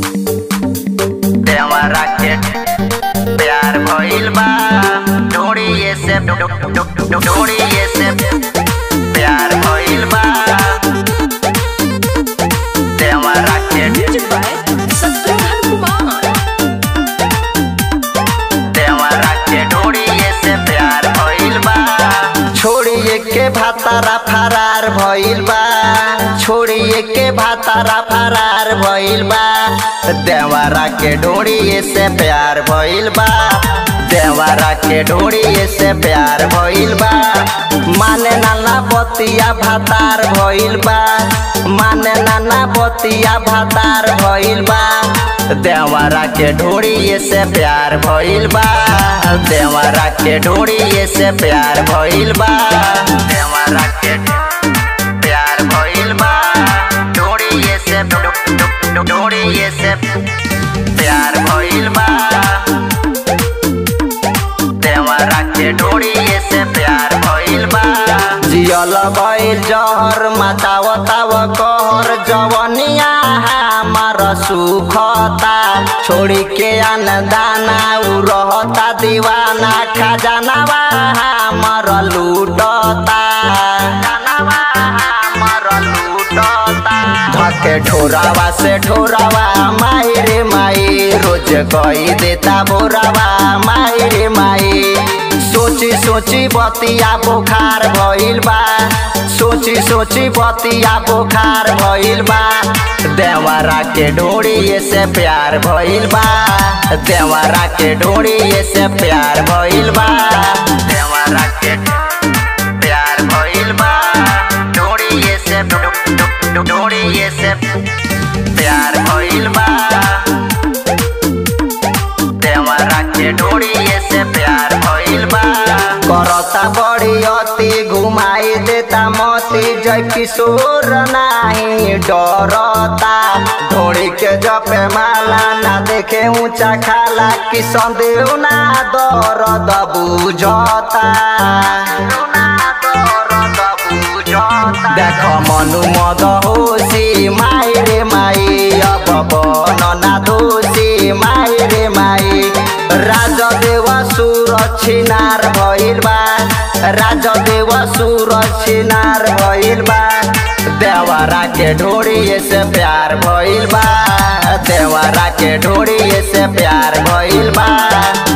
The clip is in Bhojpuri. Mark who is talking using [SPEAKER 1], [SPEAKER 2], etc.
[SPEAKER 1] देवरा के प्यार भइल बा डोरिये से डोरिये से प्यार भइल बा देवरा के
[SPEAKER 2] Music by Satrughn Kumar.
[SPEAKER 1] देवरा के डोरिये से प्यार भइल बा छोड़िए के भातारा फरार भइल बा छोड़िए के भातारा फरार भइल बा देवरा के डोरिये से प्यार भइल बा देवरा के डोरिये से प्यार भइल बा माने नाना बतिया भातार भइल बा माने नाना बतिया भातार भइल बा देवरा के ढोड़िए से प्यार भइल बा देवरा के ढोड़िए से प्यार भइल बा देवरा के प्यार भइल बा ढोड़िए से ढोड़िए से प्यार भइल बा देवरा के ढोड़िए से प्यार भइल बा जियल भइल जहर मातावताव कहर जवनिया हमार सुखता छोड़ी के अन दाना उ रहता दीवाना खजानावा हमार लूटता खजानावा हमार लूटता धके ठोरावा से ठोरावा माई रे माई रोज कही देता बोरावा माई रे माई सोची सोची बतिया बुखार भइल बा सोची सोची बतिया बुखार भइल बा देवरा के ढोड़िए से प्यार भइल बा देवरा के ढोड़िए से प्यार भइल बा देवरा के प्यार भइल बा ढोड़िए से ढोड़िए से प्यार भइल बा देवरा के ढोड़िए से प्यार भइल बा करता बड़ी अति घुमाई देता मती जय किशोर नाही डरता ढोड़ी के जपे माला ना देखे ऊंचा खाला कि संदेह ना दर्द बुझता देख मनु मद होसी माई रे माई अब बन ना दोषी माई रे माई राजदेव सुर छिनार भइल बा राजदेव सुर छिनार भइल बा देवरा के ढोड़िए से प्यार भइल बा देवरा के ढोड़िए से प्यार भइल बा